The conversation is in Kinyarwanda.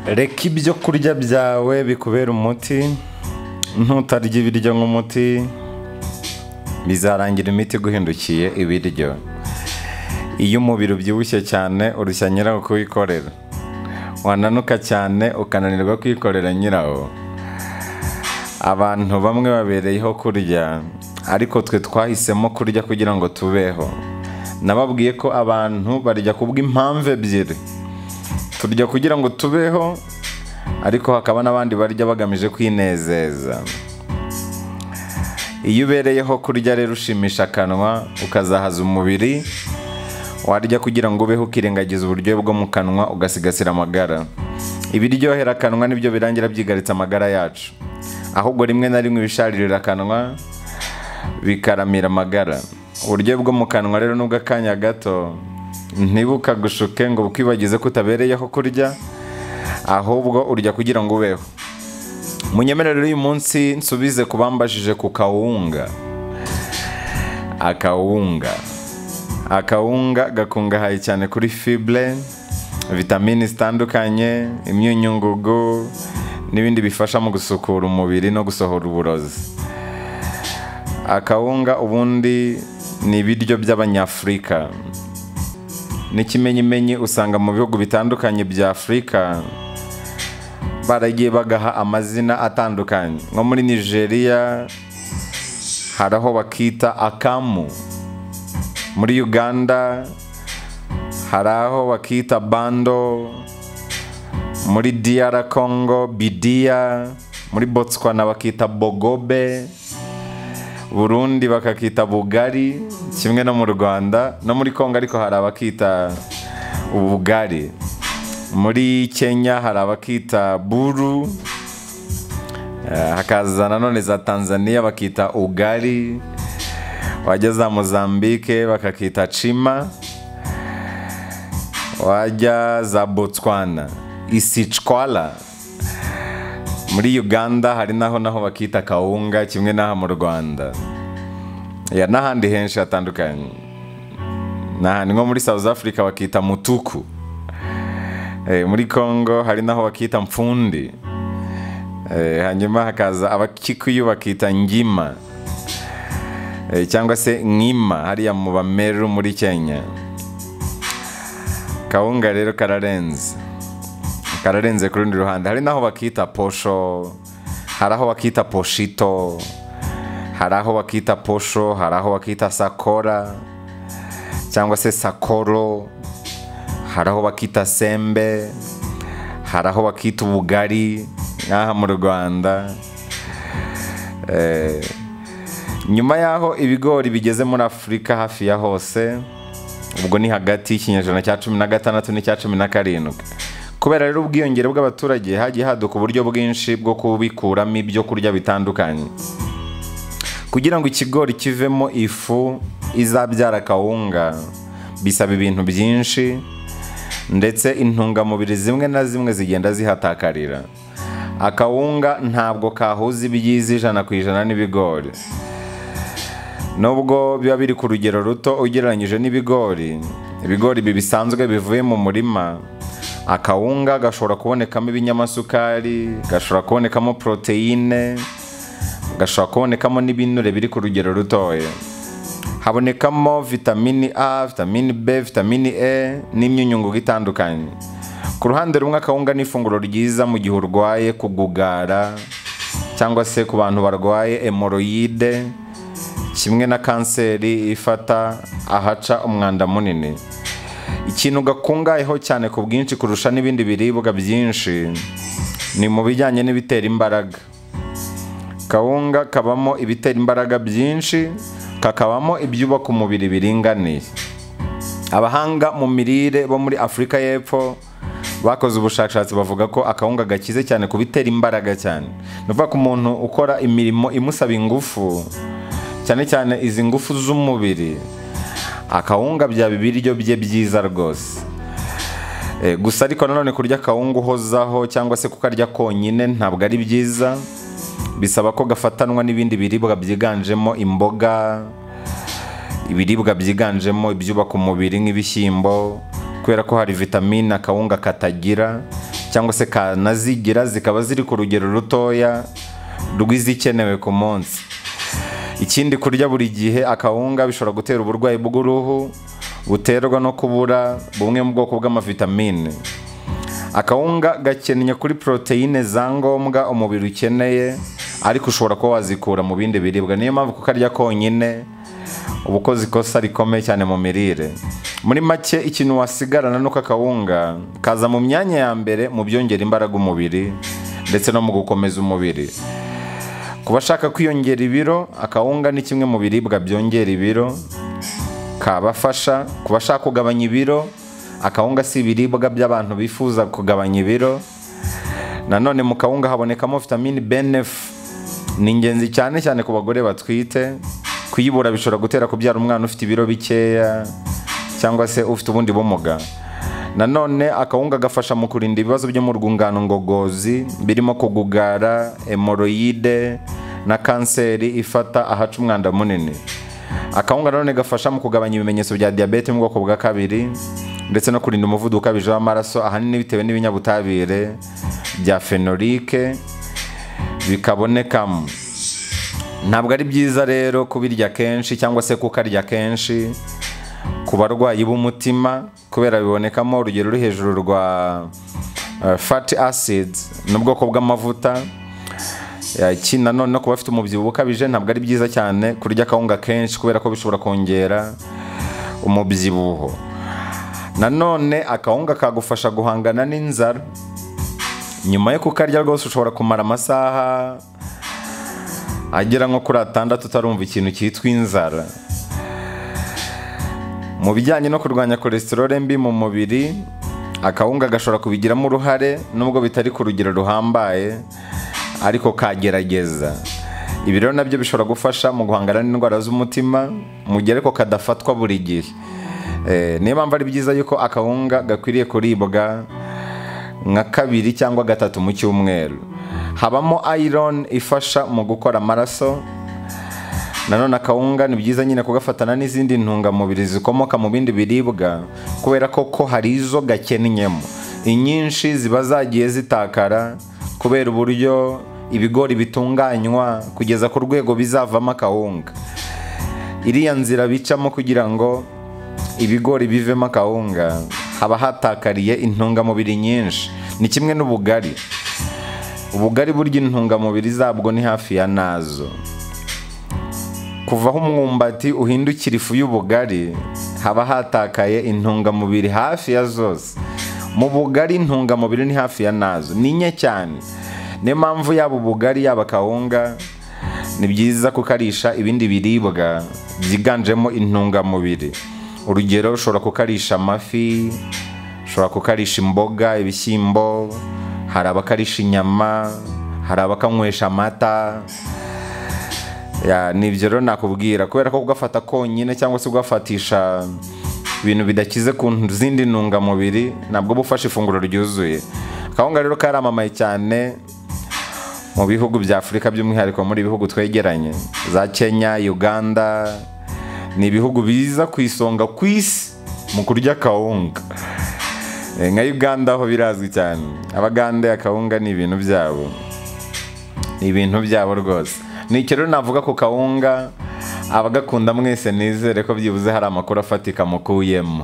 reka ibyo kurya byawe bikubera umuti ntutarya ibiryo nk'umuti bizarangira imiti iguhindukiye ibiryo iyo umubiri ubyibushye cyane urushya nyirawo kuwikorera wananuka cyane ukananirwa kwikorera nyirawo abantu bamwe babereyeho kurya ariko twe twahisemo kurya kugira ngo tubeho nababwiye ko abantu barya kubw'impamvu ebyiri turya kugira ngo tubeho ariko hakaba n'abandi barya bagamije kwinezeza iyo ubereyeho kurya rero ushimisha akanwa ukazahaza umubiri warya kugira ngo ubeho ukirengagiza uburyohe bwo mu kanwa ugasigasira amagara ibiryohera akanwa nibyo birangira byigaritse amagara yacu ahubwo rimwe na rimwe ibisharirira akanwa bikaramira amagara uburyo bwo mu kanwa rero nubwo akanya gato ntibukagushuke ngo bukwibagize ko utabereyeho kurya ahubwo urya kugira ngo ubeho munyemerere uyu munsi nsubize ku bambajije ku kawunga akawunga akawunga gakungahaye cyane kuri fibure vitamini zitandukanye imyunyungugu n'ibindi bifasha mu gusukura umubiri no gusohora uburozi akawunga ubundi ni ibiryo by'abanyafurika n'ikimenyimenyi usanga mu bihugu bitandukanye bya afurika baragiye bagaha amazina atandukanye nko muri nigeria hari aho bakita akamu muri uganda hari aho bakita bando muri diyara kongo bidiya muri botswana bakita bogobe burundi bakakita bugari kimwe no mu rwanda no muri kongo ariko hari abakita ubugari muri kenya hari abakita buru hakaza nanone za tanzania bakita ugari wajya za mozambike bakakita cima wajya za botswana isicwala muri uganda hari naho naho bakita kawunga kimwe n'aha mu rwanda ya n'ahandi henshi hatandukanye n'ahandi nko muri south africa bakita mutuku muri congo hari naho bakita mpfundi hanyuma hakaza abakikuyu bakita ngima cyangwa se nkima hariya mu bameru muri kenya kawunga rero kararenze kararenze ku rundi ruhande hari naho bakita posho hari aho bakita poshito hari aho bakita posho hari aho bakita sakora cyangwa se sakoro hari aho bakita sembe hari aho bakita ubugari nk'aha mu rwanda nyuma y'aho ibigori bigeze muri afurika hafi ya hose ubwo ni hagati y'ikinyejana cya cumi na gatandatu n'icya cumi na karindwi kubera rero ubwiyongere bw'abaturage hagiye haduka uburyo bwinshi bwo kubikuramo ibyo kurya bitandukanye kugira ngo ikigori kivemo ifu izabyara kawunga bisaba ibintu byinshi ndetse intungamubiri zimwe na zimwe zigenda zihatakarira akawunga ntabwo kahuza ibyiza ijana ku ijana n'ibigori nubwo biba biri ku rugero ruto ugereranyije n'ibigori ibigori bisanzwe bivuye mu murima akawunga gashobora kubonekamo ibinyamasukari gashobora kubonekamo poroteyine gashobora kubonekamo n'ibinure biri ku rugero rutoya habonekamo vitamini a vitamini b vitamini e n'imyunyungugu itandukanye ku ruhande rumwe akawunga ni ifunguro ryiza mu gihe urwaye kugugara cyangwa se ku bantu barwaye emoroyide kimwe na kanseri ifata ahaca umwanda munini ikintu gakungayeho cyane ku bwinshi kurusha n'ibindi biribwa byinshi ni mu bijyanye n'ibitera imbaraga kawunga kabamo ibitera imbaraga byinshi kakabamo ibyubaka umubiri biringaniye abahanga mu mirire bo muri afurika y'epfo bakoze ubushakashatsi bavuga ko akawunga gakize cyane ku bitera imbaraga cyane ni ukuvuga ko umuntu ukora imirimo imusaba ingufu cyane cyane izi ngufu z'umubiri akawunga byaba ibiryo bye byiza rwose gusa ariko nanone kurya akawunga uhozaho cyangwa se kukarya konyine ntabwo ari byiza bisaba ko gafatanwa n'ibindi biribwa byiganjemo imboga ibiribwa byiganjemo ibyubaka umubiri nk'ibishyimbo kubera ko hari vitamine akawunga katagira cyangwa se kanazigira zikaba ziri ku rugero rutoya rw'izikenewe ku munsi ikindi kurya buri gihe akawunga bishobora gutera uburwayi bw'uruhu buterwa no kubura bumwe mu bwoko bw'amavitamine akawunga gakennye kuri poroteyine za ngombwa umubiri ukeneye ariko ushobora kuba wazikura mu bindi biribwa niyo mpamvu kukarya konyine uba ukoze ikosa rikomeye cyane mu mirire muri make ikintu wasigarana nuko akawunga kaza mu myanya ya mbere mu byongera imbaraga umubiri ndetse no mu gukomeza umubiri ku bashaka kwiyongera ibiro akawunga ni kimwe mu biribwa byongera ibiro kabafasha ku bashaka kugabanya ibiro akawunga si ibiribwa by'abantu bifuza kugabanya ibiro nanone mu kawunga habonekamo vitamini BNF ni ingenzi cyane cyane ku bagore batwite kuyibura bishobora gutera kubyara umwana ufite ibiro bikeya cyangwa se ufite ubundi bumuga nanone akawunga gafasha mu kurinda ibibazo byo mu rwungano ngogozi birimo kugugara hemoroyide na kanseri ifata ahaca umwanda munini akawunga nanone gafasha mu kugabanya ibimenyetso bya diyabete mu bwoko bwa kabiri ndetse no kurinda umuvuduko ukabije w'amaraso ahanini bitewe n'ibinyabutabire bya fenorike bikabonekamo ntabwo ari byiza rero kubirya kenshi cyangwa se kukarya kenshi ku barwayi b'umutima kubera bibonekamo urugero ruri hejuru rwa fati asidi ni ubwoko bw'amavuta nanone no ku bafite umubyibuho ukabije ntabwo ari byiza cyane kurya akawunga kenshi kubera ko bishobora kongera umubyibuho nanone akawunga kagufasha guhangana n'inzara nyuma yo kukarya rwose ushobora kumara amasaha agera nko kuri atandatu utarumva ikintu cyitwa inzara mu bijyanye no kurwanya cholesterol mbi mu mubiri akawunga gashobora kubigiramo uruhare nubwo bitari ku rugero ruhambaye ariko kagerageza ibi rero nabyo bishobora gufasha mu guhangana n'indwara z'umutima mu gihe ariko kadafatwa buri gihe niyo mpamvu ari byiza yuko akawunga gakwiriye kuribwa nka kabiri cyangwa gatatu mu cyumweru habamo iron ifasha mu gukora amaraso nanone akawunga ni byiza nyine kugafatana n'izindi ntungamubiri zikomoka mu bindi biribwa kubera ko ko hari izo gakennyemo inyinshi ziba zagiye zitakara kubera uburyo ibigori bitunganywa kugeza ku rwego bizavamo akawunga iriya nzira bicamo kugira ngo ibigori bivemo akawunga haba hatakariye intungamubiri nyinshi ni kimwe n'ubugari ubugari burya intungamubiri zabwo ni hafi ya nazo kuva aho umwumbati uhindukira ifu y'ubugari haba hatakaye intungamubiri hafi ya zose mu bugari intungamubiri ni hafi ya nazo ni nke cyane niyo mpamvu yaba ubugari yaba akawunga ni byiza kukarisha ibindi biribwa byiganjemo intungamubiri urugero ushobora kukarisha amafi ushobora kukarisha imboga ibishyimbo hari abakarisha inyama hari abakanywesha amata ni ibyo rero nakubwira kubera ko kugafata konyine cyangwa se kugafatisha ibintu bidakize ku zindi ntungamubiri ntabwo bufasha ifunguro ryuzuye akawunga rero karamamaye cyane mu bihugu bya afurika by'umwihariko muri ibihugu twegeranye za kenya uganda ni ibihugu biza ku isonga ku isi mu kurya akawunga nka uganda ho birazwi cyane abagande akawunga ni ibintu byabo ni ibintu byabo rwose ni rero navuga ku kawunga abagakunda mwese nizere ko byibuze hari amakuru afatika mukuyemo